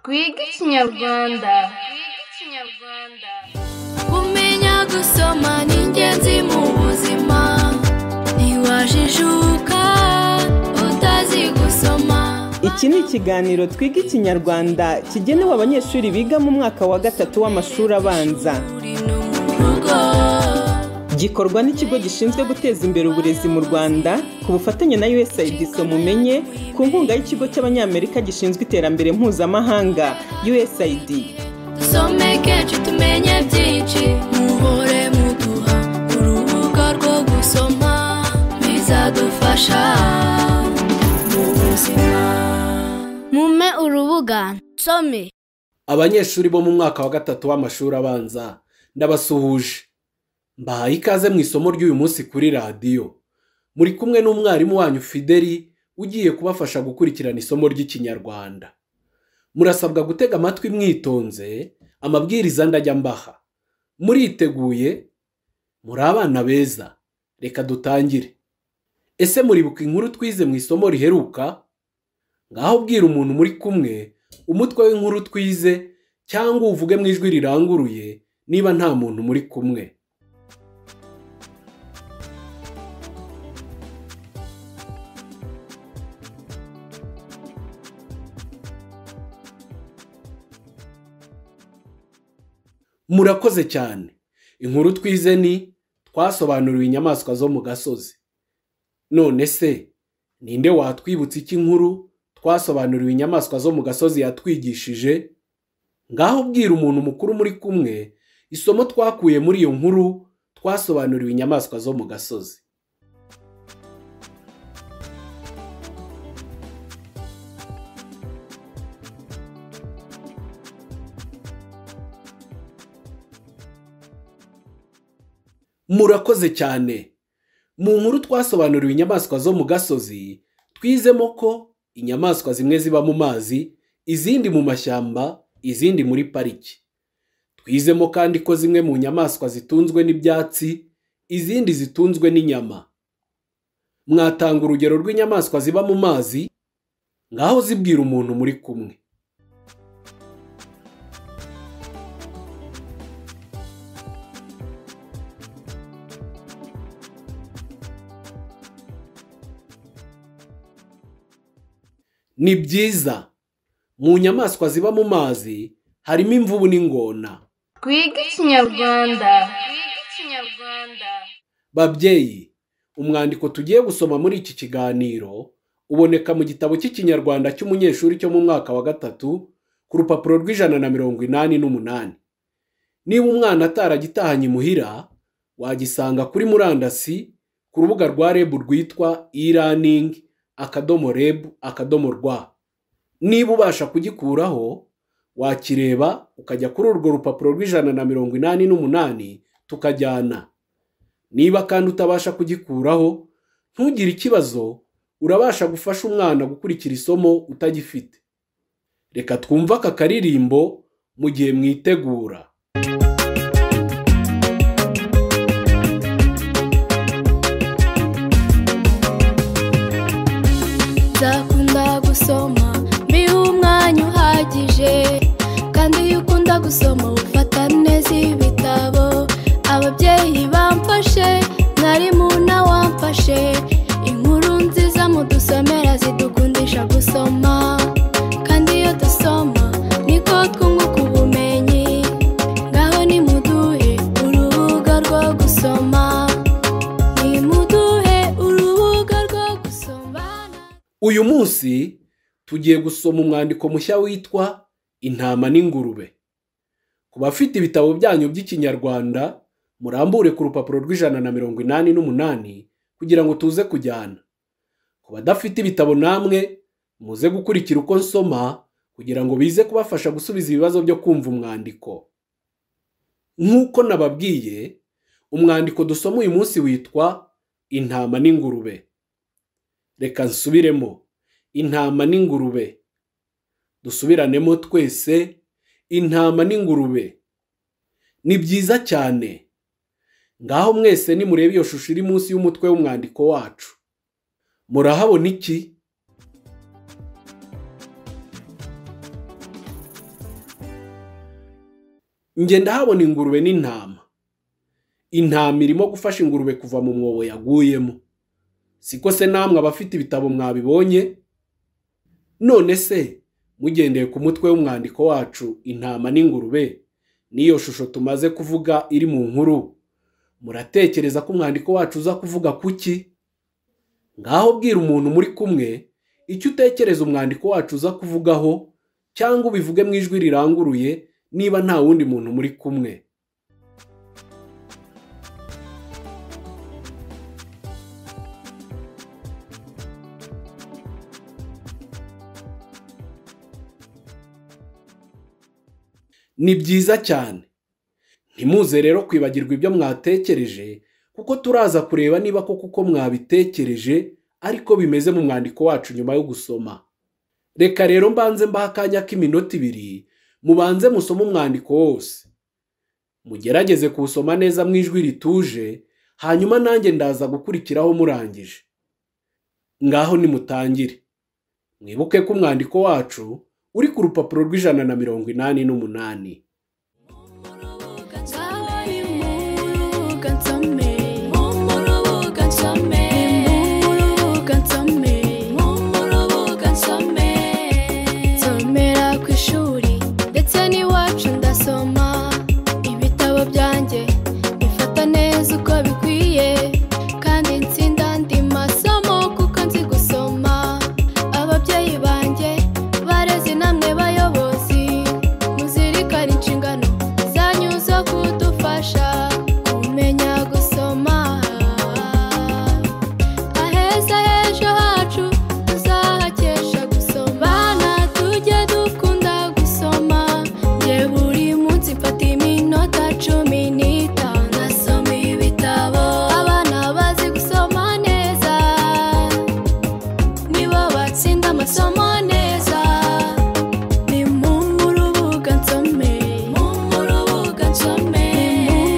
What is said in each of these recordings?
twige ikinyarwanda kumenya gusoma ni ingenzi mu buzima ntiwajijuka utazi gusoma iki ni ikiganiro twiga ikinyarwanda kigenewe abanyeshuri biga mu mwaka wa gatatu w'amashuri abanza uri no mu rugo gikorwa n'ikigo gishinzwe guteza imbere uburezi mu rwanda ku bufatanye na usaid mumenye ku nkunga y'ikigo cy'abanyamerika gishinzwe iterambere mpuzamahanga usaid dusomeke cu tumenye byinshi muhore muduha urubuga rwo gusoma bizadufasha mu buzima mume urubuga nsome abanyeshuri bo mu mwaka wa gatatu w'amashuri abanza ndabasuhuje mbahaye ikaze mu isomo ry'uyu munsi kuri radiyo muri kumwe n'umwarimu wanyu fideli ugiye kubafasha gukurikirana isomo ry'ikinyarwanda murasabwa gutega amatwi mwitonze amabwiriza ndajya mbaha muriteguye muri abana beza reka dutangire ese muribuka inkuru twize mu isomo riheruka ngaho ubwira umuntu muri kumwe umutwe w'inkuru twize cyangwa uvuge mu ijwi riranguruye niba nta muntu muri kumwe murakoze cyane inkuru twize ni twasobanuriwe inyamaswa zo mu gasozi none se ninde watwibutsa iki nkuru twasobanuriwe inyamaswa zo mu gasozi yatwigishije ngaho ubwira umuntu mukuru muri kumwe isomo twakuye muri iyo nkuru twasobanuriwe inyamaswa zo mu gasozi murakoze cyane mu nkuru twasobanuriwe inyamaswa zo mu gasozi twizemo ko inyamaswa zimwe ziba mu mazi izindi mu mashyamba izindi muri pariki twizemo kandi ko zimwe mu nyamaswa zitunzwe n'ibyatsi izindi zitunzwe n'inyama mwatanga urugero rw'inyamaswa ziba mu mazi ngaho zibwira umuntu muri kumwe ni byiza mu nyamaswa ziba mu mazi harimo imvubu n'ingona twige ikinyarwanda babyeyi umwandiko tugiye gusoma muri iki kiganiro uboneka mu gitabo cy'ikinyarwanda cy'umunyeshuri cyo mu mwaka wa gatatu ku rupapuro rw'ijana na mirongo inani n'umunani niba umwana ataragitahanye imuhira wagisanga kuri murandasi ku rubuga rwa reb rwitwa e-learning akadomo reb akadomo rwa niba ubasha kugikuraho wakireba ukajya kuri urwo rupapuro rw'ijana na mirongo inani n'umunani tukajyana niba kandi utabasha kugikuraho ntugire ikibazo urabasha gufasha umwana gukurikira isomo utagifite reka twumve aka karirimbo mu gihe mwitegura nzakunda gusoma mbihe umwanya uhagije kandi iyo ukunda gusoma ufata neza ibitabo ababyeyi bamfashe mwarimu nawe wamfashe inkuru nziza mudusomera zidukundisha gusoma kandi iyo dusoma niko twunguka ubumenyi ngaho nimuduhe urubuga rwo gusoma nimuduhe urubuga rwo gusoma uyu munsi tugiye gusoma umwandiko mushya witwa intama n'ingurube ku bafite ibitabo byanyu by'ikinyarwanda murambure ku rupapuro rw'ijana na mirongo inani n'umunani kugira ngo tuze kujyana ku badafite ibitabo namwe muze gukurikira uko nsoma kugira ngo bize kubafasha gusubiza ibibazo byo kumva umwandiko nk'uko nababwiye umwandiko dusoma uyu munsi witwa intama n'ingurube reka nsubiremo intama n'ingurube dusubiranemo twese intama n'ingurube ni byiza cyane ngaho mwese nimurebe iyo shusho iri munsi y'umutwe w'umwandiko wacu murahabona iki njye ndahabona ingurube n'intama intama irimo gufasha ingurube kuva mu mwobo yaguyemo siko se namwe abafite ibitabo mwabibonye none se mugendeye ku mutwe w'umwandiko wacu intama n'ingurube n'iyo shusho tumaze kuvuga iri mu nkuru muratekereza ko umwandiko wacu uza kuvuga kuki ngaho bwira umuntu muri kumwe icyo utekereza umwandiko wacu uza kuvugaho cyangwa ubivuge mu ijwi riranguruye niba nta wundi muntu muri kumwe ni byiza cyane ntimuze rero kwibagirwa ibyo mwatekereje kuko turaza kureba niba koko uko mwabitekereje ariko bimeze mu mwandiko wacu nyuma yo gusoma reka rero mbanze mbaha akanya k'iminota ibiri mubanze musome umwandiko wose mugerageze kuwusoma neza mu ijwi rituje hanyuma nanjye ndaza gukurikiraho murangije ngaho nimutangire mwibuke ko umwandiko wacu uri ku rupapuro rw'ijana na mirongo inani n'umunani Twabonye umurubuga nsome. Umurubuga nsome. Umurubuga nsome. Umurubuga nsome. Nsomera ku ishuri, ndetse n'iwacu ndasoma. Ibitabo byanjye bifata neza uko bikwiye. Kandi nsinda andi masomo kuko nzi gusoma. Ababyeyi banjye bareze namwe bayobozi. Muzirikane inshingano zanyu zo kudufasha kumenya gusoma aheza h'ejo hacu tuzahakesha gusoma bana tujye dukunda gusoma nge buri munsi mfata iminota cumi n'itanu nasoma ibitabo abana bazi gusoma neza nibo batsinda amasomo neza ni mu murubuga nsome mu murubuga nsome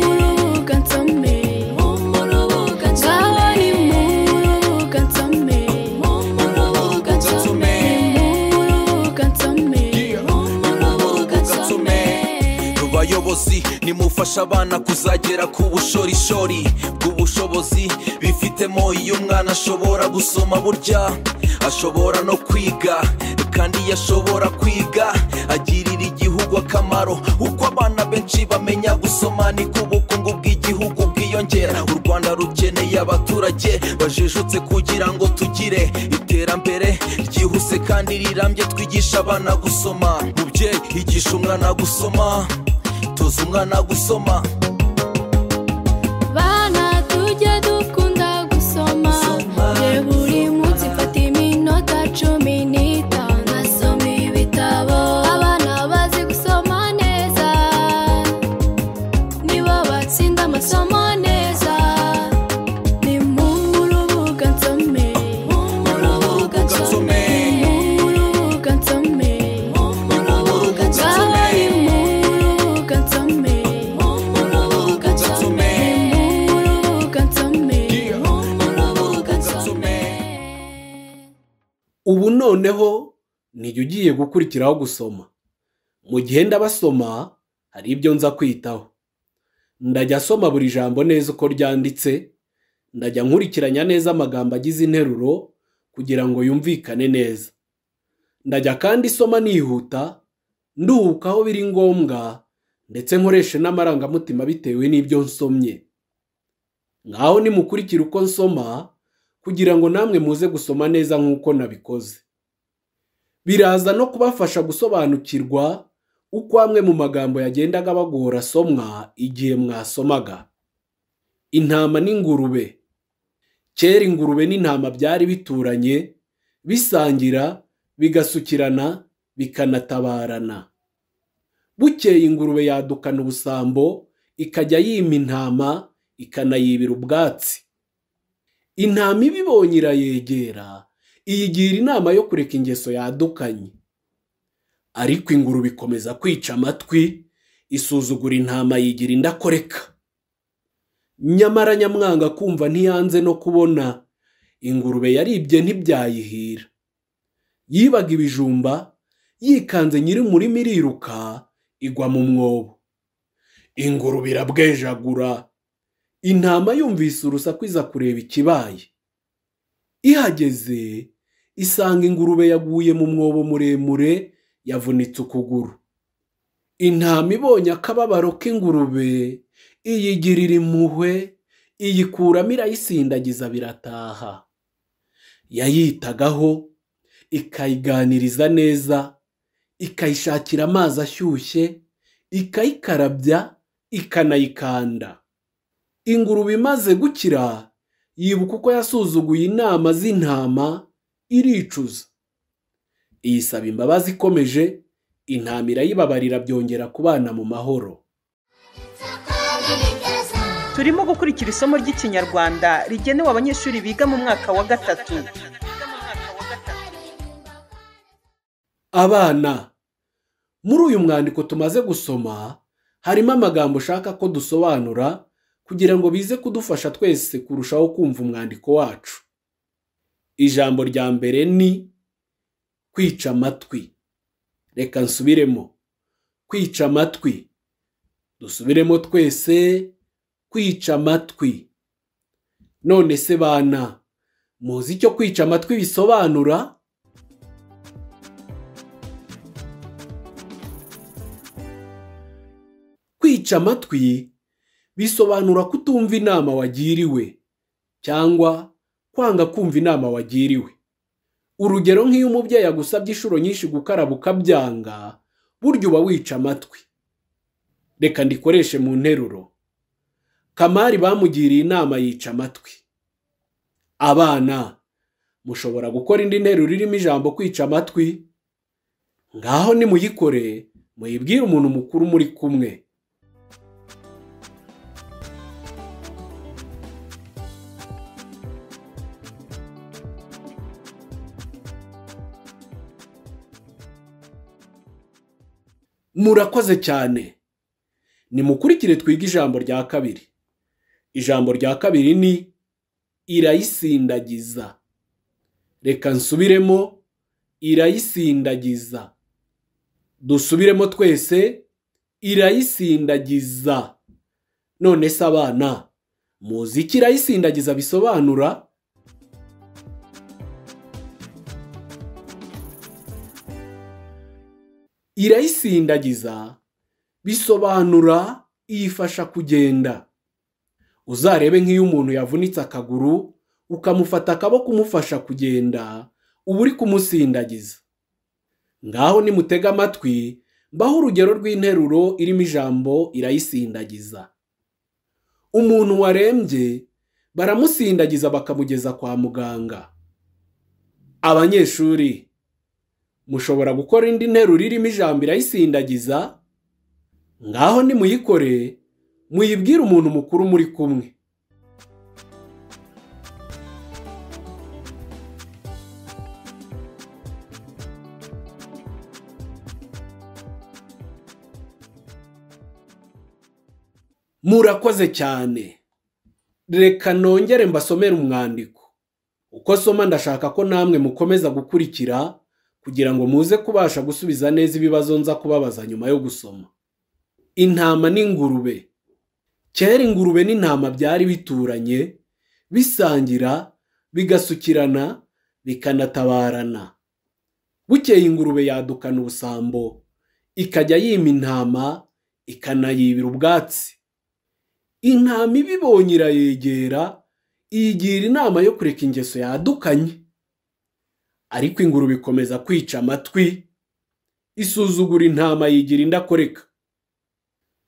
mu murubuga nsome mu murubuga nsome ni mu murubuga nsome mu murubuga nsome mu murubuga nsome mu murubuga nsome bayobozi nimufasha abana kuzagera ku bushorishori bw'ubushobozi bifitemo iyo umwana ashobora gusoma burya ashobora no kwiga kandi iyo ashobora kwiga agirira igihugu akamaro uko abana benshi bamenya gusoma niko ubukungu bw'igihugu bwiyongera u rwanda rukeneye abaturage bajijutse kugira ngo tugire iterambere ryihuse kandi rirambye twigisha abana gusoma mubyeyi igisha umwana gusoma toza umwana gusoma bana tujye dukunda gusoma nge buri munsi mfata iminota cumi n'itanu nasoma ibitabo abana bazi gusoma neza nibo batsinda amasomo neza ni mu murubuga nsome mu murubuga nsome mu murubuga nsome mu murubuga nsome mu murubuga nsome mu murubuga nsome mu murubuga nsome mu murubuga nsome ubu noneho nijya ugiye gukurikiraho gusoma mu gihe ndabasoma hari ibyo nza kwitaho ndajya asoma buri jambo neza uko ryanditse ndajya nkurikiranya neza amagambo agize interuro kugira ngo yumvikane neza ndajya kandi soma nihuta nduhuka aho biri ngombwa ndetse nkoreshe n'amarangamutima bitewe n'ibyo nsomye ngaho nimukurikire uko nsoma kugira ngo namwe muze gusoma neza nk'uko nabikoze biraza no kubafasha gusobanukirwa uko amwe mu magambo yagendaga bagora asomwa igihe mwasomaga intama n'ingurube kera ingurube n'intama byari bituranye bisangira bigasukirana bikanatabarana bukeye ingurube yadukana ubusambo ikajya yima intama ikanayibira ubwatsi intama ibibonye irayegera iyigira inama yo kureka ingeso yadukanye ariko ingurube ikomeza kwica amatwi isuzugura intama yigira indakoreka nyamara nyamwanga kumva ntiyanze no kubona ingurube yaribye ntibyayihira yibaga ibijumba yikanze nyiri umurima iriruka igwa mu mwobo ingurube irabwejagura intama yumvise urusaku iza kureba ikibaye ihageze isanga ingurube yaguye mu mwobo muremure yavunitse ukuguru intama ibonye akababaro k'ingurube iyigirira impuhwe iyikuramo irayisindagiza birataha yayitagaho ikayiganiriza neza ikayishakira amazi ashyushye ikayikarabya ikanayikanda ingurube imaze gukira yibuka uko yasuzuguye inama z'intama iricuza iyisaba imbabazi ikomeje intama irayibabarira byongera kubana mu mahoro turimo gukurikira isomo ry'ikinyarwanda rigenewe abanyeshuri biga mu mwaka wa gatatu abana muri uyu mwandiko tumaze gusoma harimo amagambo ushaka ko dusobanura kugira ngo bize kudufasha twese kurushaho kumva umwandiko wacu ijambo rya mbere ni kwica amatwi reka nsubiremo kwica amatwi dusubiremo twese kwica amatwi none se bana muzi icyo kwica amatwi bisobanura kwica amatwi bisobanura kutumva inama wagiriwe cyangwa kwanga kumva inama wagiriwe urugero nk'iyo umubyeyi agusabye inshuro nyinshi gukaraba ukabyanga burya uba wica amatwi reka ndikoreshe mu nteruro kamari bamugiriye inama yica amatwi abana mushobora gukora indi nteruro irimo ijambo kwica amatwi ngaho nimuyikore muyibwire umuntu mukuru muri kumwe murakoze cyane nimukurikire twige ijambo rya kabiri ijambo rya kabiri ni irayisindagiza reka nsubiremo irayisindagiza dusubiremo twese irayisindagiza none se abana muzi icyo irayisindagiza bisobanura irayisindagiza bisobanura iyifasha kugenda uzarebe nk'iyo umuntu yavunitse akaguru ukamufata akaboko umufasha kugenda uba uri kumusindagiza ngaho nimutega amatwi mbaho urugero rw'interuro irimo ijambo irayisindagiza umuntu warembye baramusindagiza bakamugeza kwa muganga abanyeshuri mushobora gukora indi nteruro irimo ijambo irayisindagiza ngaho nimuyikore muyibwire umuntu mukuru muri kumwe murakoze cyane reka nongere mbasomere umwandiko uko soma ndashaka ko namwe mukomeza gukurikira kugira ngo muze kubasha gusubiza neza ibibazo nza kubabaza nyuma yo gusoma intama n'ingurube kera ingurube n'intama byari bituranye bisangira bigasukirana bikanatabarana bukeye ingurube yadukana ubusambo ikajya yima intama ikanayibira ubwatsi intama ibibonye irayegera iyigira inama yo kureka ingeso yadukanye ariko ingurube ikomeza kwica amatwi isuzugura intama yigira indakoreka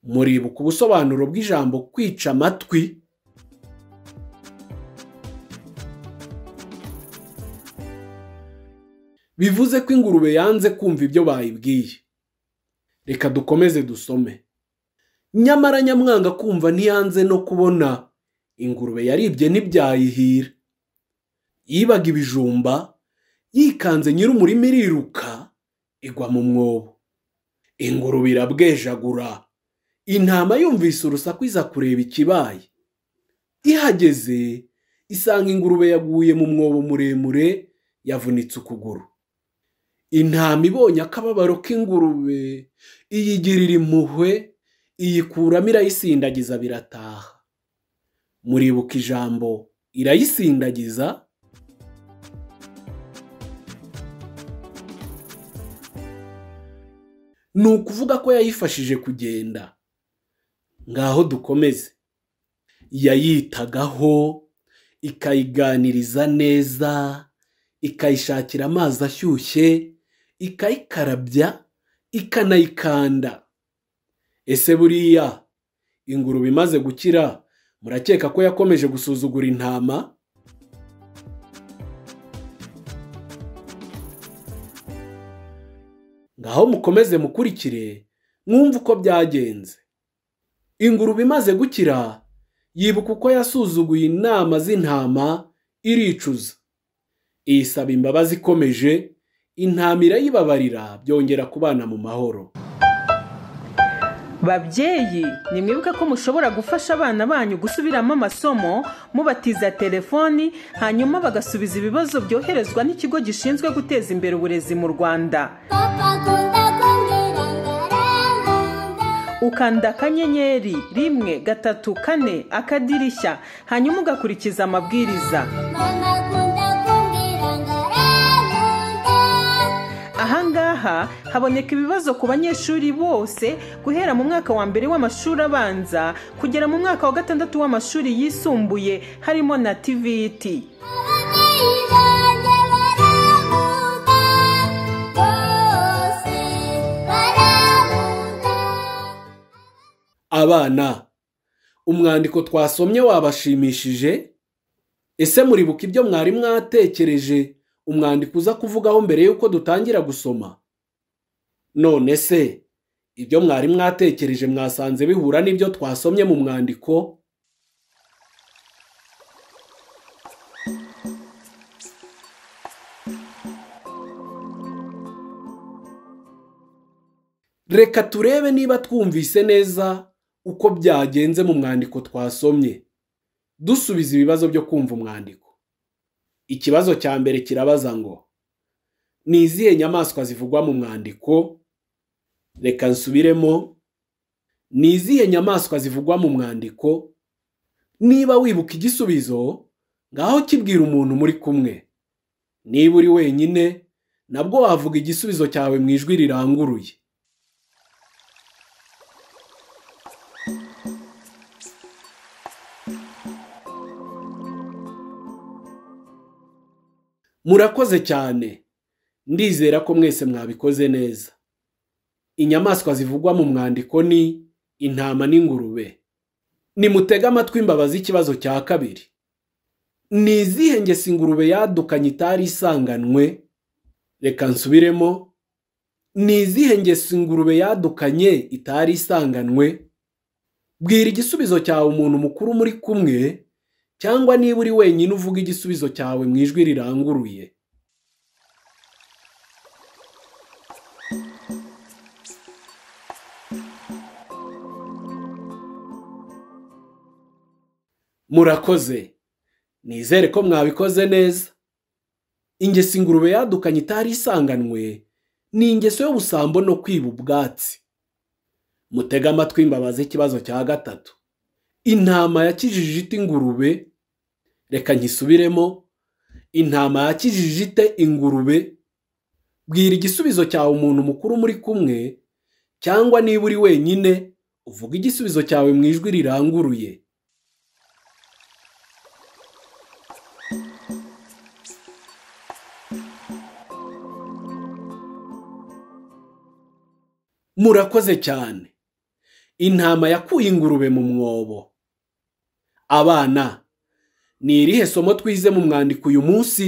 muribuka ubusobanuro bw'ijambo kwica amatwi bivuze ko ingurube yanze kumva ibyo bayibwiye reka dukomeze dusome nyamara nyamwanga kumva ntiyanze no kubona ingurube yaribye ntibyayihira yibaga ibijumba yikanze nyir'umurima iriruka igwa mu mwobo ingurube irabwejagura intama yumvise urusaku iza kureba ikibaye ihageze isanga ingurube yaguye mu mwobo muremure yavunitse ukuguru intama ibonye akababaro k'ingurube iyigirira impuhwe iyikuramo irayisindagiza birataha muribuka ijambo irayisindagiza ni ukuvuga ko yayifashije kugenda ngaho dukomeze yayitagaho ikayiganiriza neza ikayishakira amazi ashyushye ikayikarabya ikanayikanda ese buriya ingurube imaze gukira murakeka ko yakomeje gusuzugura intama ngaho mukomeze mukurikire mwumve uko byagenze ingurube imaze gukira yibuka uko yasuzuguye inama z'intama iricuza iyisaba imbabazi ikomeje intama irayibabarira byongera kubana mu mahoro babyeyi nimwibuke ko mushobora gufasha abana banyu gusubiramo amasomo mubatiza telefoni hanyuma bagasubiza ibibazo byoherezwa n'ikigo gishinzwe guteza imbere uburezi mu rwanda ukanda akanyenyeri rimwe gatatu kane akadirishya hanyuma ugakurikiza amabwiriza ahangaha haboneka ibibazo ku banyeshuri bose guhera mu mwaka wa mbere w'amashuri abanza kugera mu mwaka wa gatandatu w'amashuri yisumbuye harimo na tvt abana umwandiko twasomye wabashimishije ese muribuka ibyo mwari mwatekereje umwandiko uza kuvugaho mbere y'uko dutangira gusoma none se ibyo mwari mwatekereje mwasanze bihura n'ibyo twasomye mu mwandiko reka turebe niba twumvise neza uko byagenze mu mwandiko twasomye dusubiza ibibazo byo kumva umwandiko ikibazo cya mbere kirabaza ngo ni izihe nyamaswa zivugwa mu mwandiko reka nsubiremo ni izihe nyamaswa zivugwa mu mwandiko niba wibuka igisubizo ngaho kibwira umuntu muri kumwe niba uri wenyine nabwo wavuga igisubizo cyawe mu ijwi riranguruye murakoze cyane ndizera ko mwese mwabikoze neza inyamaswa zivugwa mu mwandiko ni intama n'ingurube nimutege amatwi imbabazi z'ikibazo cya kabiri ni izihe ngesi ingurube yadukanye itari isanganwe reka nsubiremo ni izihe ngesi ingurube yadukanye itari isanganwe bwira igisubizo cyawe umuntu mukuru muri kumwe cyangwa niba uri wenyine uvuga igisubizo cyawe mu ijwi riranguruye murakoze nizere ko mwabikoze neza ingeso ingurube yadukanye itari isanganwe ni ingeso y'ubusambo no kwiba ubwatsi mutege amatwi imbabazi ikibazo cya gatatu intama yakijije ite ingurube reka nkisubiremo intama yakijije ite ingurube bwira igisubizo cyawe umuntu mukuru muri kumwe cyangwa niba uri wenyine uvuga igisubizo cyawe mu ijwi riranguruye murakoze cyane intama yakuye ingurube mu mwobo abana ni irihe somo twize mu mwandiko uyu munsi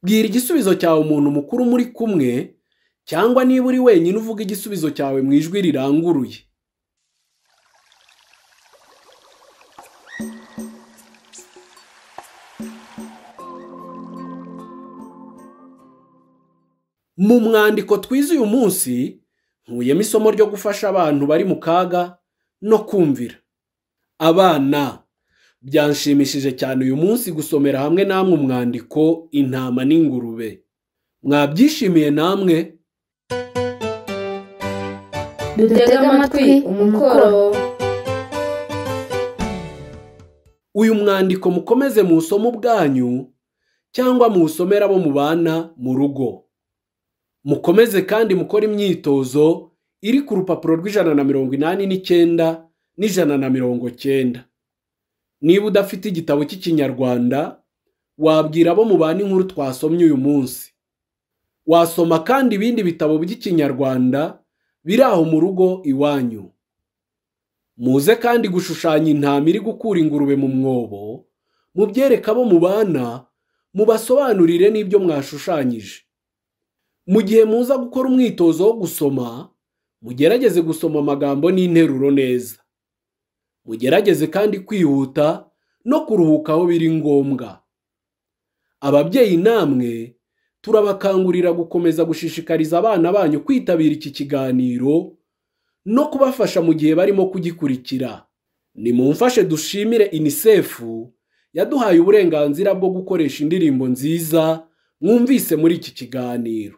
bwira igisubizo cyawe umuntu mukuru muri kumwe cyangwa niba uri wenyine uvuga igisubizo cyawe mu ijwi riranguruye mu mwandiko twize uyu munsi nkuyemo isomo ryo gufasha abantu bari mu kaga no kumvira abana byanshimishije cyane uyu munsi gusomera hamwe namwe umwandiko intama n'ingurube mwabyishimiye namwe dutege amatwi umukoro uyu mwandiko mukomeze muwusome ubwanyu cyangwa muwusomere abo mubana mu rugo mukomeze kandi mukore imyitozo iri ku rupapuro rw'ijana na mirongo inani n'icyenda n'ijana na mirongo cyenda niba udafite igitabo cy'ikinyarwanda wabwira abo mubana inkuru twasomye uyu munsi wasoma kandi ibindi bitabo by'ikinyarwanda biri aho mu rugo iwanyu muze kandi gushushanya intama iri gukura ingurube mu mwobo mubyereke abo mubana mubasobanurire n'ibyo mwashushanyije mu gihe muza gukora umwitozo wo gusoma mugerageze gusoma amagambo n'interuro neza mugerageze kandi kwihuta no kuruhuka aho biri ngombwa ababyeyi namwe turabakangurira gukomeza gushishikariza abana banyu kwitabira iki kiganiro no kubafasha mu gihe barimo kugikurikira nimumfashe dushimire unicef yaduhaye uburenganzira bwo gukoresha indirimbo nziza mwumvise muri iki kiganiro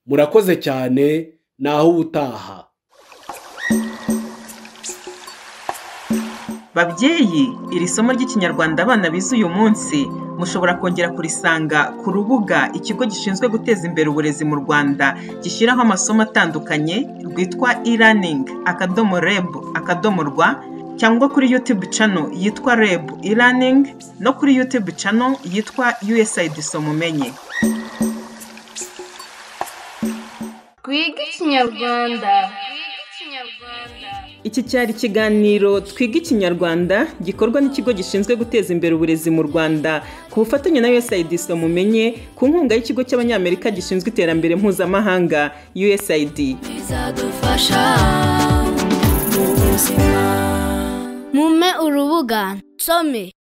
murakoze cyane naho ubutaha babyeyi iri somo ry'ikinyarwanda abana bize uyu munsi mushobora kongera kurisanga ku rubuga ikigo gishinzwe guteza imbere uburezi mu rwanda gishyiraho amasomo atandukanye rwitwa e-learning akadomo reb akadomo rwa cyangwa kuri youtube channel yitwa reb e-learning no kuri youtube channel yitwa usaid somumenye twige ikinyarwanda Iki cyari ikiganiro Twiga Ikinyarwanda gikorwa n'ikigo gishinzwe guteza imbere uburezi mu Rwanda ku bufatanye na USAID mumenye ku nkunga y'ikigo cy'Abanyamerika gishinzwe iterambere mpuzamahanga USAID. bizadufasha mu buzima mume urubuga nsome